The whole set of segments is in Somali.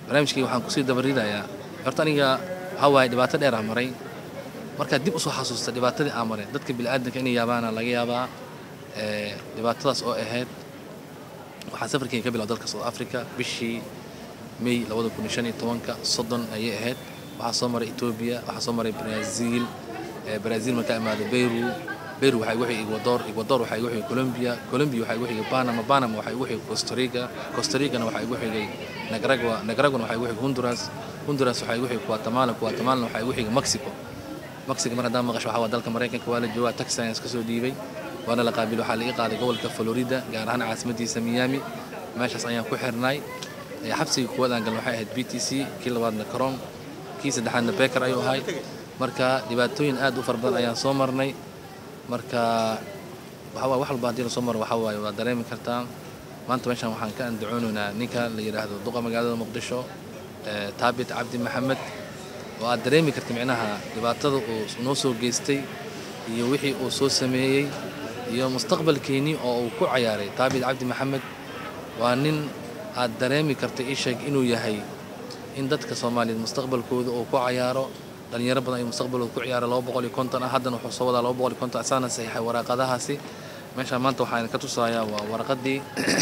barnaamijkayga waxaan kusii dabaridayaa horta aniga waxaa waaye dhibaato dheer aan maray markaad dib usoo xasuusta dhibaatadii aan maray dadka bini'aadanka inay yaabaana laga yaabaa dhibaatadaas oo ahayd waxaan safarkayga ka bilaw dalka south africa bishii may labada kun iyo shan iyo tobanka soddon ayay ahayd waxaa soo maray etoobiya waxaa soo maray brazil brazil markaa imaado beyru beyru waxaa igu xigay ecuador ecuador waxaa igu xigay colombia colombia waxaa igu xigay panama panama waxaa igu xigay costa rica costa ricana waxaa igu xigay nicaragua nicaraguana waxaa igu xigay honduras honduras waxaa igu xigay guatemala guatemalana waxaa igu xigay mexico mexico mar haddaan maqasho waxaa waa dalka maraykanka waa la joogaa taxi ayaan iska soo dhiibay waana la qaabil waxaa laga qaaday gobolka florida gaar ahaan caasimadiisa miami meeshaas ayaan ku xirnay xabsiga kuwaad aan galno waxay ahayd b t c kii labaadna caron kii saddexaadna beker ayuu ahay marka dhibaatooyin aad u fara badan ayaan soo marnay marka waxawaa wax walba haddii la soo maro waxaa waaye waa dareemi kartaa maanta meeshan waxaan ka andacoonaynaa ninka la yidhaahdo duqa magaalada muqdisho taabit cabdi maxamed oo aad dareemi karta micnaha dhibaatada uu noo soo geystay iyo wixii uu soo sameeyey iyo mustaqbalkeennii oo uu ku cayaaray taabit cabdi maxamed waa nin aad dareemi karta ii sheeg inuu yahay in dadka soomaaliyeed mustaqbalkooda uu ku cayaaro dhalinyaro badan ayuu mustaqbalkooda ku ciyaara laba boqol iyo konton ah haddana wuxuu soo wadaa laba boqol iyo konton asaana saxiixay waraaqadahaasi meeshaan maanta waxaan ka tusayaa waa waraqadii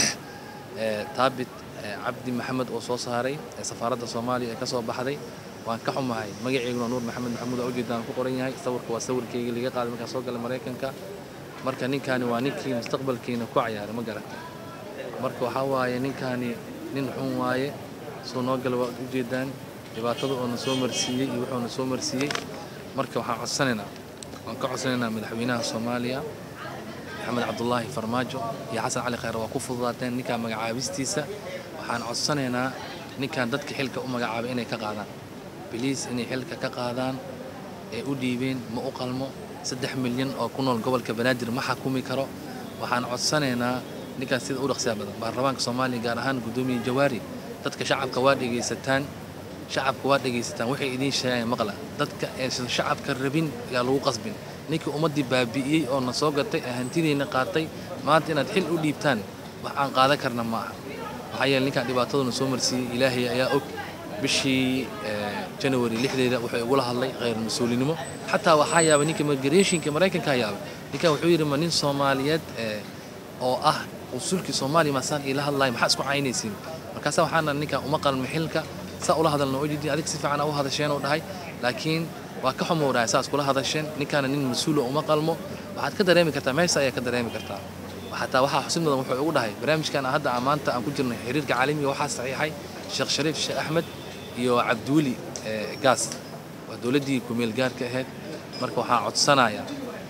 taabit cabdi maxamed oo soo saaray ee safaaradda soomaaliya ee ka soo baxday waan ka xumahay magaceyguna nuur maxamed maxamuud oo ujeedaan ku qoran yahay sawirka waa sawirkeygii laga qaaday markaan soo galay maraykanka marka ninkaani waa ninkii mustaqbalkiina ku cayaaray ma garata marka waxaa waaye ninkaani nin xun waaye soo noo gala waad ujeedaan dhibaatada oona soo marsiiyey iyo wuxuuna soo marsiiyey marka waxaan codsanaynaa waan ka codsanaynaa madaxweynaha soomaaliya maxamed cabdulaahi farmaajo iyo xasan cali khayre waa ku fududaateen ninkaa magacaabistiisa waxaan codsanaynaa ninkan dadka xilka u magacaabay inay ka qaadaan biliis inay xilka ka qaadaan ee u dhiibeen ma u qalmo saddex milyan oo ku nool gobolka banaadir ma xakumi karo waxaan codsanaynaa ninkaas sida u dhaqsiyaa badan baarlamaanka soomaaliya gaar ahaan guddoomiye jawaari dadka shacabka waa dhegaysataan shacabka waa dhegaysataan waxay idiin sheegaan maqla dadka aysan shacabka rabin yaa lagu qasbin ninkii ummaddii baabi'iyey oo na soo gatay ee hantidiina qaatay maanta inaad xil u dhiibtaan wax aan qaadan karna ma aha maxaa yeele ninkaan dhibaataduna soo marsiiyey ilaahay ayaa og bishii janawari lixdeeda wuxuu igula hadlay khayr mas-uulinimo xataa waxaa yaabay ninka migrationka maraykankaa yaabay ninkan wuxuu yidhi ma nin soomaaliyeed oo ah usulkii soomaaliya masaan iila hadlaaya maxaa isku caynaysiin markaasa waxaana ninkan uma qalmo xilka saa ula hadalna oo jidin adig si fiican u hadasheen oo dhahay laakiin waa ka xumow dhahay saas kula hadasheen ninkaana nin mas-uula uma qalmo waxaad ka dareemi kartaa meesha ayaa ka dareemi kartaa xataa waxaa xusid mudan wuxuu ugu dhahay barnaamijkan hadda maanta aan ku jirnay xiriirka caalamiga waxaa saxiixay sheekh shariif sheekh axmed iyo cabdiweli gaas waa dowladdii kumeel gaarka ahayd marka waxaa codsanaya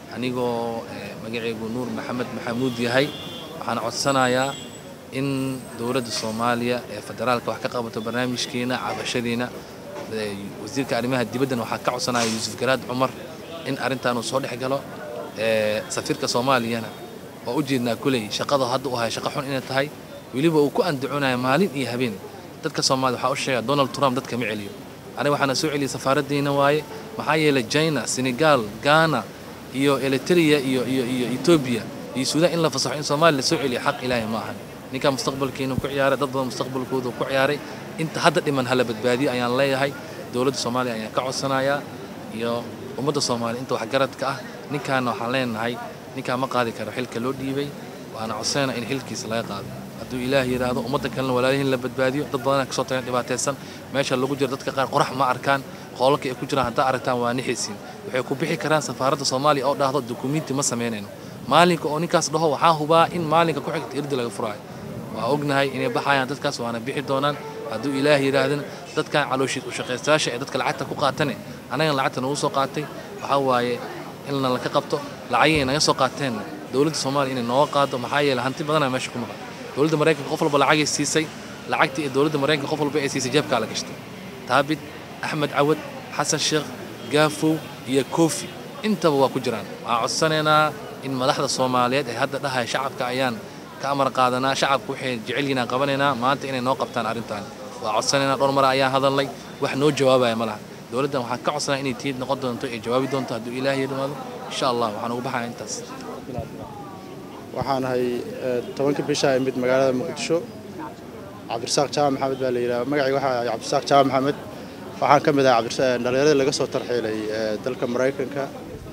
anigoo magaceygu nuur maxamed maxamuud yahay waxaan codsanayaa in dowladda soomaaliya ee federaalka wax ka qabato barnaamijkeena cabashadiina wasiirka arrimaha dibaddana waxaa ka codsanaya yuusuf garaad cumar in arrintaanuu soo dhex galo safiirka soomaaliyana waa u jeednaa kuley shaqada hadda u ahay shaqo xun inay tahay weliba uu ku andacoonaya maalin iyo habeen dadka soomaalida waxaa u sheega donald trump dadka ma celiyo aniga waxaana soo celiyay safaaraddiina waaye maxaa yeelay china senegal ghana iyo eritrea iyo iyo iyo etoobiya iyo suudaan in la fasaxo in soomaaliya la soo celiyo xaq ilaahay ma ahan ninkaa mustaqbalkiina ku ciyaaray dad badan mustaqbalkooda ku ciyaaray inta hadda dhiman hala badbaadiyo ayaan leeyahay dowladda soomaaliya ayaan ka codsanayaa iyo ummadda soomaaliya inta waxgaradka ah ninkaana waxaan leenahay ninkaa ma qaadi karo xilka loo dhiibay waana codsanayna in xilkiisa laga qaado hadduu ilaah yidhaahdo ummadda kalena walaalihiin la badbaadiyo dad badanaa kasoo tagan dhibaataysan meesha lagu jiro dadka qaar qorax ma arkaan qoolalka ay ku jiraan haddaa aragtaan waa nixisiin waxay ku bixi karaan safaaradda soomaaliya oo dhahdo dukumiinti ma samaynayno maalinka oo ninkaas dhaho waxaa hubaa in maalinka ku xigta irdi laga furaayo waa ognahay inay baxayaan dadkaas waana bixi doonaan hadduu ilaah yidhaahdana dadkan calooshiid u shaqaystayaasha ee dadka lacagta ku qaatane annagan lacagta nagu soo qaatay waxaa waaye in laka qabto lacagii ay naga soo qaateen dowladda soomaaliya inay nooga qaado maxaa yeelay hanti badanaa meesha ku maqan dowladda maraykanka qof walba lacagay siisay lacagtii ee dowladda maraykanka qof walba ay siisay jeebkaa la gashtay taabit axmed cawad xasan sheekh gaafow iyo koofi intaba waa ku jiraan waxaan codsanaynaa in madaxda soomaaliyeed ee hadda dhahaya shacabka ayaan ka amar qaadanaa shacabku waxay jecel yihiin aan qabanaynaa maanta inay noo qabtaan arrintan waa codsanaynaa dhowr mara ayaan hadalnay wax noo jawaabaya ma laha dowladdan waxaan ka codsanaa inay tiid noqon doonto ay jawaabi doonto hadduu ilaahay yidhaahdo insha allah waxaan ugu baxaya intaas waxaan ahay tobanka bisha imid magaalada muqdisho cabdirasaaq jaamac maxamed baa la yidhaha magacii waxaa cabdirasaaq jaamac maxamed waxaan ka mid ahay dhallinyaradii laga soo tarxiilay dalka maraykanka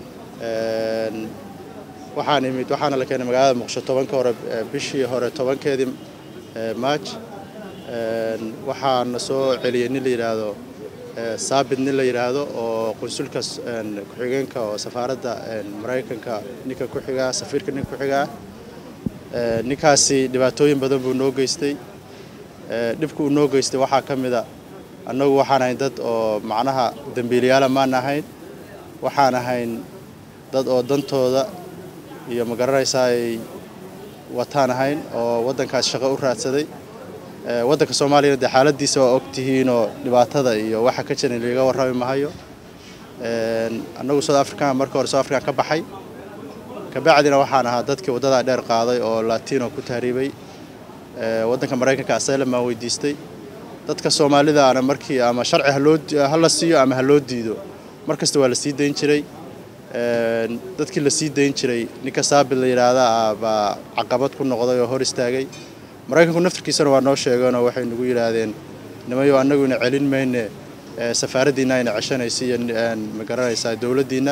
waxaan imid waxaana la keenay magaalada muqdisho tobanka hore bishii hore tobankeedii maaj waxaana soo celiyey nin la yidhaahdo saabit nin la yidhaahdo oo qunsulka ku-xigeenka oo safaaradda maraykanka ninka ku xigaa safiirka ninka ku xigaa ninkaasi dhibaatooyin badan buu noo geystay dhibka uu noo geystay waxaa ka mid a annagu waxaan ahayn dad oo macnaha dembiilayaala maan ahayn waxaan ahayn dad oo dantooda iyo ma garanaysaa ay wataan ahayn oo waddankaas shaqo u raadsaday waddanka soomaaliyana dee xaaladiisa waa og tihiinoo dhibaatada iyo waxa ka jiran laga warrami mahayo annagu south african marka hore south african ka baxay kabacdina waxaan ahaa dadkii waddadaa dheer qaaday oo latino ku tahriibay waddanka maraykanka asylum baan weydiistay dadka soomaalidaana markii ama sharci haloo ha la siiyo ama ha loo diido mar kasta waa la sii dayn jiray dadkii la sii dayn jiray ninka saabit la yidhaahdaa baa caqabad ku noqday oo hor istaagay maraykanku naftarkiisana waa noo sheegeenoo waxay nagu yidhaahdeen nimayo annagu ina celin mayne safaaraddiinna ayna ceshanaysa iyo ma garanaysaa dowladdiinna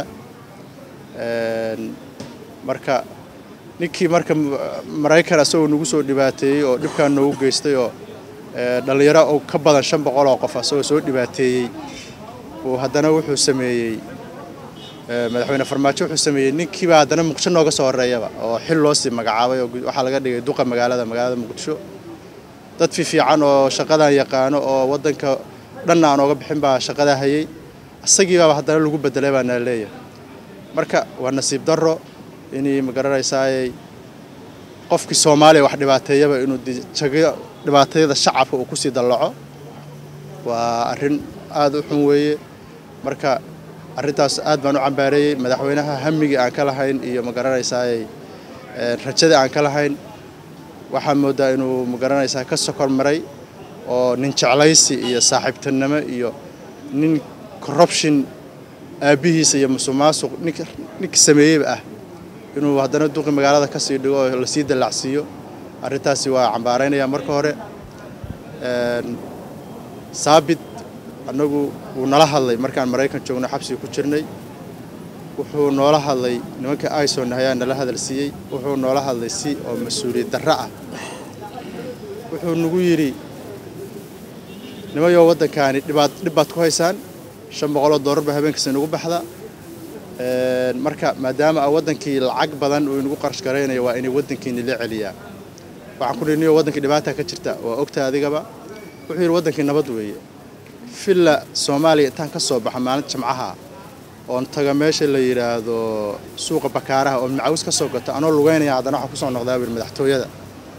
marka ninkii marka maraykan asagoo nagu soo dhibaateeyey oo dhibkaan noogu geystay oo dhallinyaro oo ka badan shan boqol oo qof asagoo soo dhibaateeyey uu haddana wuxuu sameeyey madaxweyne farmaajo wuxuu sameeyey ninkiibaa haddana muqdisho nooga soo horreeyaba oo xil loo sii magacaabay oo waxaa laga dhigay duqa magaalada magaalada muqdisho dad fiifiican oo shaqadan yaqaano oo waddanka dhanna aan ooga bixin baa shaqadaa hayay isagiibaaba haddana lagu bedelay baa naa leeyahay marka waa nasiib darro inay ma garanaysaayey qofkii soomaaliya wax dhibaateeyaba inuu jago dhibaatayada shacabka uu kusii dallaco waa arrin aada u xun weeye marka arrintaas aad baan u cambaareeyey madaxweynaha hamigii aan ka lahayn iyo ma garanaysaayey rajadii aan ka lahayn waxaa moodaa inuu ma garanaysaa ka sokor maray oo nin jeclaysi iyo saaxiibtinimo iyo nin corruption aabbihiisa iyo musuqmaasuq nink ninka sameeyeyba ah inuu haddana duqi magaalada ka sii dhigo oo lasii dallacsiiyo arrintaasi waa cambaaraynaya marka hore saabit annagu wuu nala hadlay markaan maraykan joogno xabsiga ku jirnay wuxuu noola hadlay nimanka ison ayaa nala hadal siiyey wuxuu noola hadlay si oo mas-uuliyad darro ah wuxuu nagu yidhi nimayoo waddankaani dhibaad dhib baad ku haysaan shan boqoloo dollar baa habeenkasta inagu baxda marka maadaama a waddankii lacag badan uu inagu qarash garaynayo waa inay waddankiini la celiyaa waxaan ku nihi niyo waddankii dhibaata ka jirta waa ogta adigaba wuxuu yidhi waddankii nabad weeye villa soomaaliya intaan ka soo baxa maalinta jimcaha oon taga meesha la yidhaahdo suuqa bakaaraha oo macawis ka soo gato anoo lugeynaya haddana waxaa kusoo noqdaa bui madaxtooyada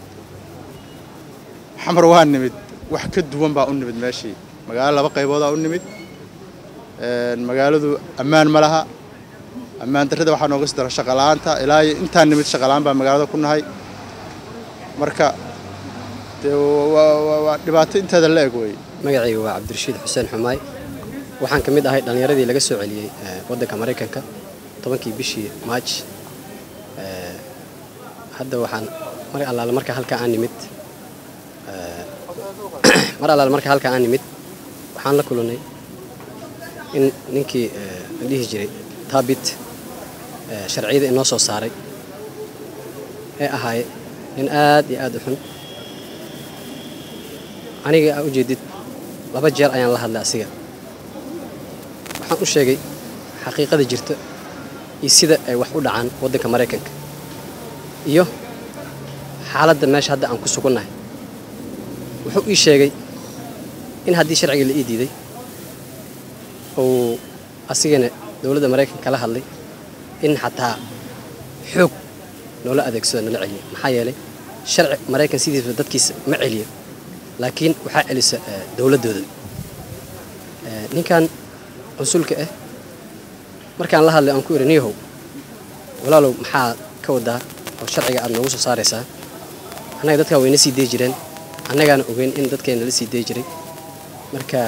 xamar waa nimid wax ka duwan baa u nimid meeshii magaalo laba qayboodaa u nimid magaaladu ammaan ma laha ammaan darrada waxaa nooga sii dara shaqala-aanta ilaa iyo intaan nimid shaqala-aan baa magaalada ku nahay marka dee waa dhibaato inteeda la eg wey magacayga waa cabdirashiid xuseen xumaay waxaan ka mid ahay dhallinyaradii laga soo celiyey waddanka maraykanka tobankii bishii maaj hadda waxaan mar allaale marka halkaa aan nimid mar allaale marka halkaa aan nimid waxaan la kulannay in ninkii la dhihi jiray taabit sharciyada inoo soo saaray ee ahaaye nin aad iyo aad u xun aniga aa ujeedid laba jeer ayaan la hadlay asiga waxaan u sheegay xaqiiqada jirta iyo sida ay wax u dhacaan waddanka maraykanka iyo xaaladda meesha hadda aan ku sugannahay wuxuu ii sheegay in haddii sharciga la ii diiday uu asigana dowladda maraykanka kala hadlay in xataa xoog noola adeegsado nala celiyo maxaa yeelay sharci maraykan sidiisba dadkiisa ma celiyo laakiin waxaa celisa dowladdooda ninkan cunsulka ah markaan la hadlay aan ku idhi niyahow walaalow maxaa ka wadaa oo sharciga aad noogu soo saaraysaa annaga dadkaa wayna sii dee jireen annagaana ogeyn in dadkeenna la sii dee jiray marka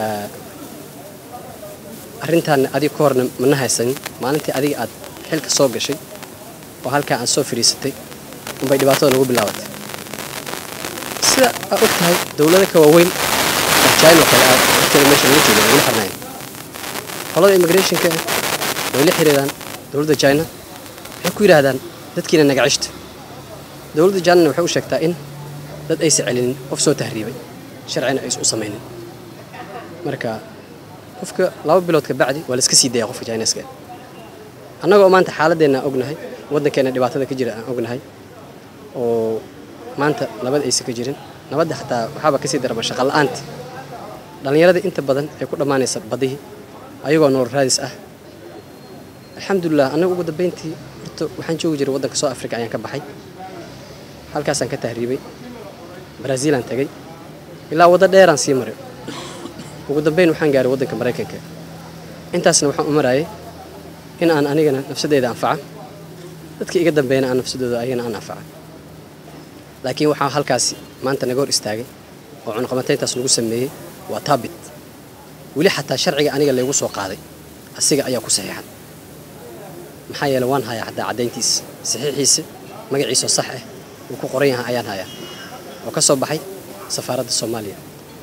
arrintaanna adiga ka horna mana haysanin maalintii adiga aad xilka soo gashay oo halkaa aad soo fadhiisatay unbay dhibaatada nagu bilaabatay si sida aad og tahay dowlado ka waaweyn oo china oo kale aad dadkeeda meesha laga jooga weli xirnayn qolada immigrationka way la xiriiraan dowladda china waxay ku yidhaahdaan dadkiina naga cishta dowladda china waxay u sheegtaa in dad aysa celinin qof soo tahriibay sharcina aysa u samaynin marka qofka laba bilood ka bacdi waa la iska sii daya qofka chineska annagoo maanta xaaladeenna aan ognahay waddankeena dhibaatada ka jira aan ognahay oo maanta nabad aysa ka jirin nabadda xataa waxaaba kasii darama shaqa la'aanta dhallinyarada inta badan ee ku dhammaanaysa badihii ayagoo nolol raadis ah alxamdulilah annaga ugu dambayntii horta waxaan joogi jiray waddanka soo africa ayaan ka baxay halkaasaan ka tahriibay brazil-aan tagay ilaa waddo dheeraan sii maray ugu dambayn waxaan gaaray waddanka maraykanka intaasna waxaan u marayay in aan anigana nafsadeyda anfaca dadka iga dambeeyana aan nafsadooda ayagana aan anfaca laakiin waxaa halkaasi maanta naga hor istaagay oo cunaqabatayntaas lagu sameeyey waa taabit weli xataa sharciga aniga laygu soo qaaday asiga ayaa ku saxiixan maxaa yeele waan hayaa xataa caddayntiisa saxiixiisa magaciisoo sax ah uu ku qoran yahay ayaan hayaa oo ka soo baxay safaaradda soomaaliya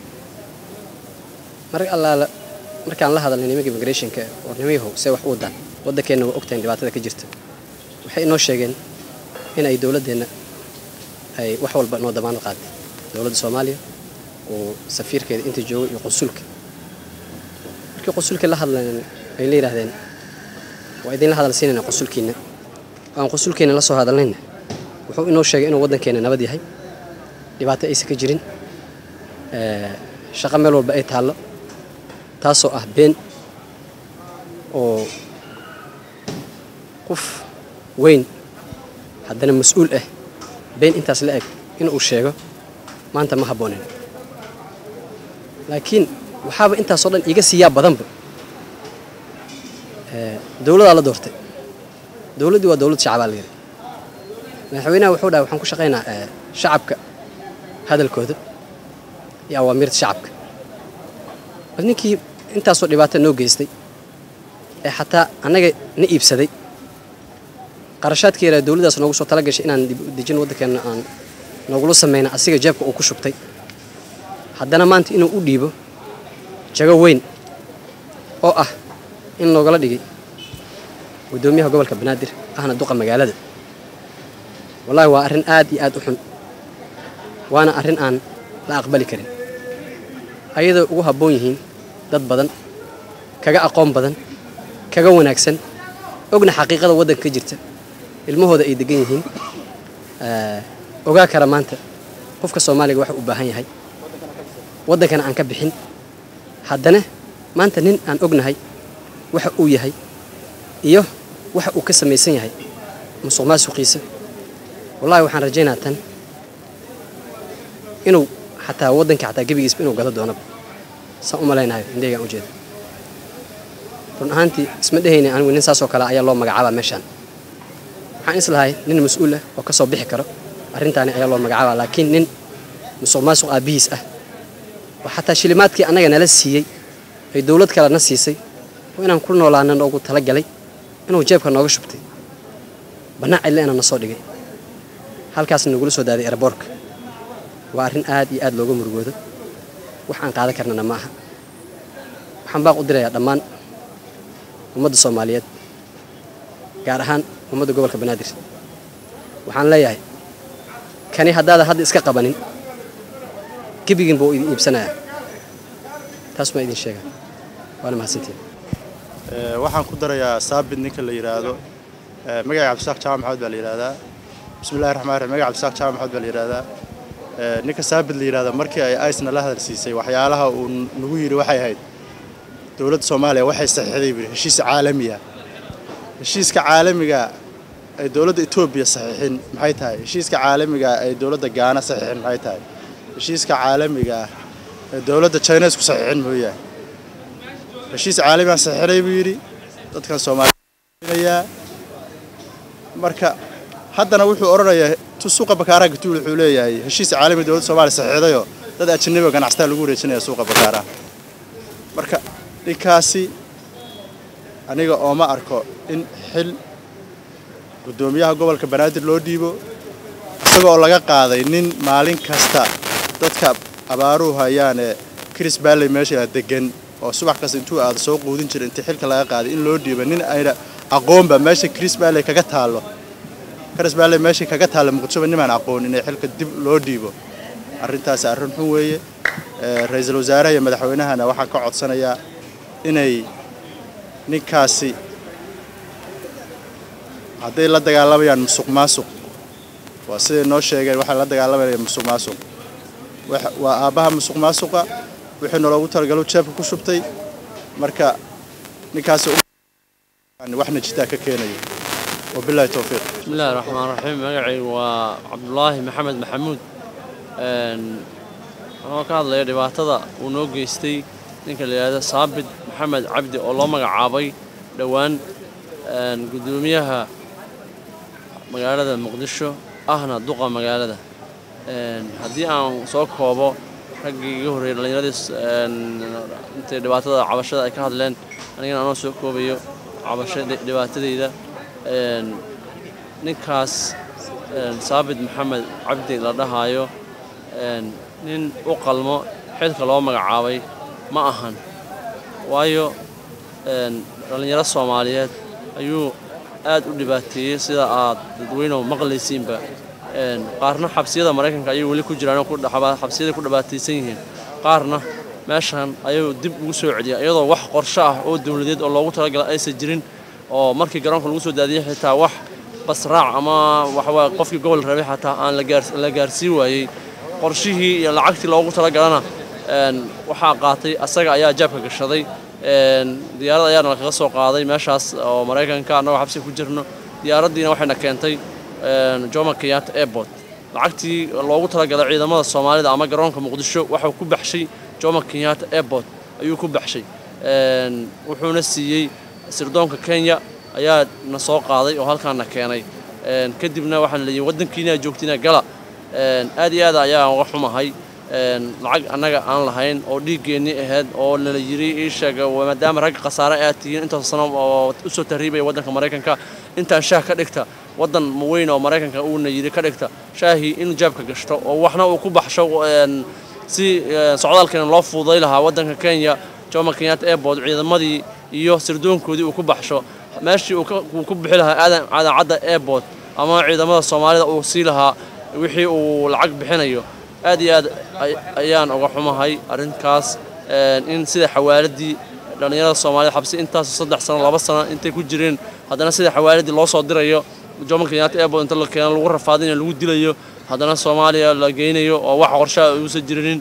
mar allaala markaan la hadalnay nimanka immigrationka oo nimayahow see wax u wadaan waddankeenna waa ogtahay dhibaatada ka jirta waxay inoo sheegeen in ay dowladdeenna ay wax walba noo damaanad qaaday dowladda soomaaliya oo safiirkeeda inta joogay iyo qunsulka markii qunsulkii la hadleen ay la yidhaahdeen waa idinla hadal siinayna qunsulkiina aan qunsulkiina la soo hadalnayna wuxuu inoo sheegay inuu waddankeena nabad yahay dhibaato aysan ka jirin shaqo meel walba ay taallo taasoo ah been oo qof weyn haddana mas-uul ah been intaas la eg inuu sheego maanta ma habboonin laakiin waxaaba intaasoo dhan iga siiyaa badanba dowladaa la doortay dowladdii waa dowlad shacabaa la yidhi madaxweynaha wuxuu dhahay waxaan ku shaqaynaa shacabka hadalkooda iyo awaamiirta shacabka bal ninkii intaasoo dhibaata noo geystay ee xataa annaga na iibsaday qarashaadka yaraa dowladdaas noogu soo tala gashay inaan dibdejin waddankeenna aan noogula samayna asiga jeebka uu ku shubtay haddana maanta inuu u dhiibo jago weyn oo ah in loogala dhigay guddoomiyaha gobolka banaadir ahna duqa magaalada wallaahi waa arrin aad iyo aad u xun waana arrin aan la aqbali karin ayadoo ugu habboon yihiin dad badan kaga aqoon badan kaga wanaagsan ogna xaqiiqada waddanka ka jirta ilmahooda ay degan yihiin ogaa kara maanta qofka soomaaliga waxa u baahan yahay waddankana aan ka bixin haddana maanta nin aan ognahay waxa uu yahay iyo waxa uu ka samaysan yahay musuq maasuqiisa wallahi waxaan rajaynaa tan inuu xataa waddanka xataa gebigiisba inuu gado doonaba saan u malaynayo indheygaan u jeeda run ahaantii isma dhehayna anigu nin saasoo kale ayaa loo magacaabaa meeshaan waxaan islahay nin mas-uul ah oo ka soo bixi karo arrintaani ayaa loo magacaabaa laakiin nin musuq maasuq aabbihiis ah oo xataa shilimaadkii annaga nala siiyey ay dowlad kale na siisay oo inaan ku noolaana noogu talagalay inuu jeebka nooga shubtay bannaan cidle inaan na soo dhigay halkaasna nagula soo daaday eraboorka waa arrin aad iyo aad looga murugoodo wax aan qaadan karnana ma aha waxaan baaq u dirayaa dhammaan ummadda soomaaliyeed gaar ahaan ummadda gobolka banaadir waxaan leeyahay kani haddaadan hadda iska qabanin gebigin buu idin iibsanayaa taas maa idin sheega waana mahadsantiin waxaan ku darayaa saabit ninka la yidhaahdo magaca cabdisaaq jaamac maxamed baa la yidhahdaa bismillahi raxmaan raxiim magaca cabdisaaq jaamac maxamed baa la yidhahdaa ninka saabit la yidhahda markii ay aisna la hadal siisay waxyaalaha uu nagu yidhi waxay ahayd dowladda soomaaliya waxay saxiixday buu heshiis caalami ah heshiiska caalamiga ay dowladda etoobiya saxiixin maxay tahay heshiiska caalamiga ay dowladda gaana saxiixin maxay tahay heshiiska caalamiga ah ee dowladda chinesku saxiixin mooyahay heshiis caalamigaan saxiixinay buu yidhi dadkan soomaaliyaa marka haddana wuxuu odhanayaa suuqa bakaaraha gatuul wuxuu leeyahay heshiis caalami dowladda soomaaliya saxiixdayoo dad ajanabi oo ganacsataa lagu wareejinaya suuqa bakaaraha marka ninkaasi aniga ooma arko in xil guddoomiyaha gobolka banaadir loo dhiibo isaga oo laga qaaday nin maalin kasta dadka abaaruhu hayaane chris balley meesha degan oo subax kasta intuu aada soo quudin jira intii xilka laga qaaday in loo dhiibo nin ayna aqoonba meesha chris balley kaga taallo chris balley meesha kaga taalla muqdishoba nimaan aqoon inay xilka dib loo dhiibo arrintaasi arrin xun weeye ra-iisul wasaaraha iyo madaxweynahana waxaan ka codsanayaa inay ninkaasi hadday la dagaalamayaan musuq maasuq waa siday noo sheegeen waxay la dagaalamayaan musuq maasuq waa aabbaha musuq maasuqa wixii naloogu talagalo jeebka ku shubtay marka ninkaasi waxna jitaa ka keenayo wabilahi towfiiq bismillahi raxmaan raxiim magacaygu waa cabdulaahi maxamed maxamuud waxuu ka hadlaya dhibaatada uu noo geystay ninka la yidhahdo saabit maxamed cabdi oo loo magacaabay dhowaan guddoomiyaha magaalada muqdisho ahna duqa magaalada haddii aan soo koobo raggii iga horreeyay dhallinyaradii intay dhibaatada cabashada ay ka hadleen anigana anoo soo koobayo cabasha dhibaatadeyda ninkaas saabit maxamed cabdi la dhahaayo nin u qalmo xilka loo magacaabay ma ahan waayo dhallinyaro soomaaliyeed ayuu aad u dhibaateeyey sida aad dadweynehu maqlaysiinba qaarna xabsiyada maraykanka ayay weli ku jiraan xabsiyada ku dhibaataysan yihiin qaarna meeshan ayuu dib ugu soo celiya iyadoo wax qorsho ah oo dowladeed oo loogu talagala aysan jirin oo markii garoonka lagu soo daadiyey xitaa wax basraac ama waxawaaye qofkii gobol rabay xataa aan la gaarsii waayey qorshihii iyo lacagtii loogu talagalana waxaa qaatay asaga ayaa jaabka gashaday diyaarad ayaana kaga soo qaaday meeshaas oo maraykanka annagoo xabsi ku jirno diyaaraddiina waxayna keentay jomo kenyatta airport lacagtii loogu talagalay ciidamada soomaalida ama garoonka muqdisho waxuu ku baxshay jomo kenyatta airport ayuu ku baxshay wuxuuna siiyey sirdoonka kenya ayaa na soo qaaday oo halkaana keenay kadibna waxaan leeyihin waddankiina joogtina gala aad iyo aad ayaan uga xumahay lacag annaga aan lahayn oo dhiiggeennii ahayd oo nala yiri ii sheega maadaama rag khasaare aad tihiin intaas sano oo u soo tarriibaya waddanka maraykanka intaan shaah ka dhigta waddan weyn oo maraykanka uuna yidhi ka dhigta shaahii in jaabka gashto oo waxna uu ku baxsho si socdaalkeena loo fududay lahaa waddanka kenya jomo kenyatta airport ciidamadii iyo sirdoonkoodii uu ku baxsho meeshii uu ku bixi lahaa aadan cadacadda airport ama ciidamada soomaalida uu sii lahaa wixii uu lacag bixinayo aad iyo aad ayaan uga xumahay arrinkaas in sida xawaaladii dhallinyarada soomaaliyed xabsi intaas saddex sano laba sano intay ku jireen haddana sida xawaaladii loo soo dirayo jomo kenyatta airport inta la keeno lagu rafaadinayo lagu dilayo haddana soomaaliya la geynayo oo wax qorshaha uusan jirinin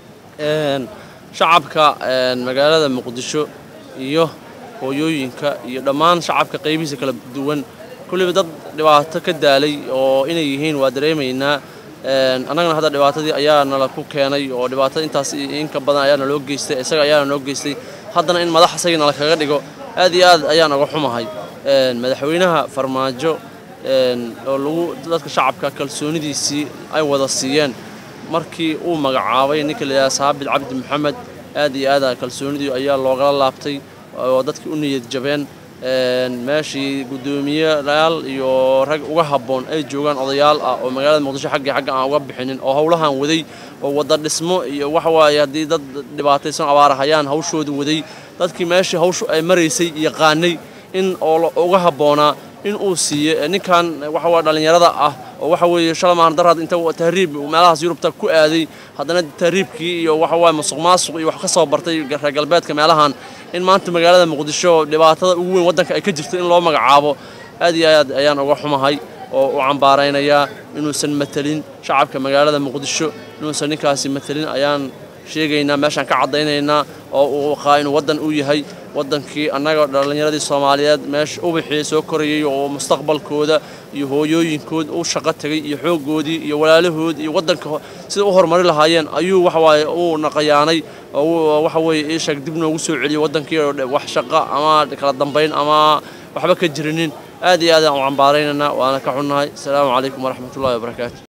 shacabka magaalada muqdisho iyo hooyooyinka iyo dhammaan shacabka qaybihiisa kala duwan kulliba dad dhibaato ka daalay oo inay yihiin waa dareemaynaa annagana hadda dhibaatadii ayaa nala ku keenay oo dhibaatada intaas inka badan ayaa naloo geystay isaga ayaana noo geystay haddana in madax isagii nala kaga dhigo aad iyo aad ayaan uga xumahay madaxweynaha farmaajo oo lagu dadka shacabka kalsoonidiisii ay wada siiyeen markii uu magacaabay ninka la yidhaha saabit cabdi maxamed aad iyo aada kalsoonidii ayaa loogala laabtay oo dadkii u niyad jabeen meeshii guddoomiyeyaal iyo rag uga habboon ay joogaan odayaal ah oo magaalada muqdisho xaggii xagga aan uga bixinin oo howlahan waday oo wadda dhismo iyo waxa waaye haddii dad dhibaataysan abaarahayaan hawshooda waday dadkii meeshii hawshu ay maraysay yaqaanay in oo uga habboonaa in uu siiyo ninkan waxa waa dhallinyarada ah oo waxa weeye shalmaan daraad inta tahriib meelahaas yurubta ku aaday haddana tahriibkii iyo waxa waaye musuq maasuq iyo wax ka soo bartay reer galbeedka meelahan in maanta magaalada muqdisho dhibaatada ugu weyn waddanka ay ka jirto in loo magacaabo aad iyo aad ayaan uga xumahay oo u cambaaraynayaa inuusan matelin shacabka magaalada muqdisho inuusan ninkaasi matelin ayaan sheegaynaa meeshaan ka caddaynaynaa oo uu qaa inuu waddan u yahay waddankii annaga dhallinyaradii soomaaliyeed meesha ubaxii soo korayay oo mustaqbalkooda iyo hooyooyinkood u shaqo tegay iyo xooggoodii iyo walaalahood iyo waddanka sida u horumari lahaayeen ayuu waxawaaye uu naqayaanay oo waxa weeye ii sheeg dib noogu soo celiyey waddankii oo wax shaqo ama kala dambayn ama waxba ka jirinin aad iyo aad aan u cambaaraynaynaa waana ka xunnahay asalaamu calaykum waraxmatullahi wabarakaatu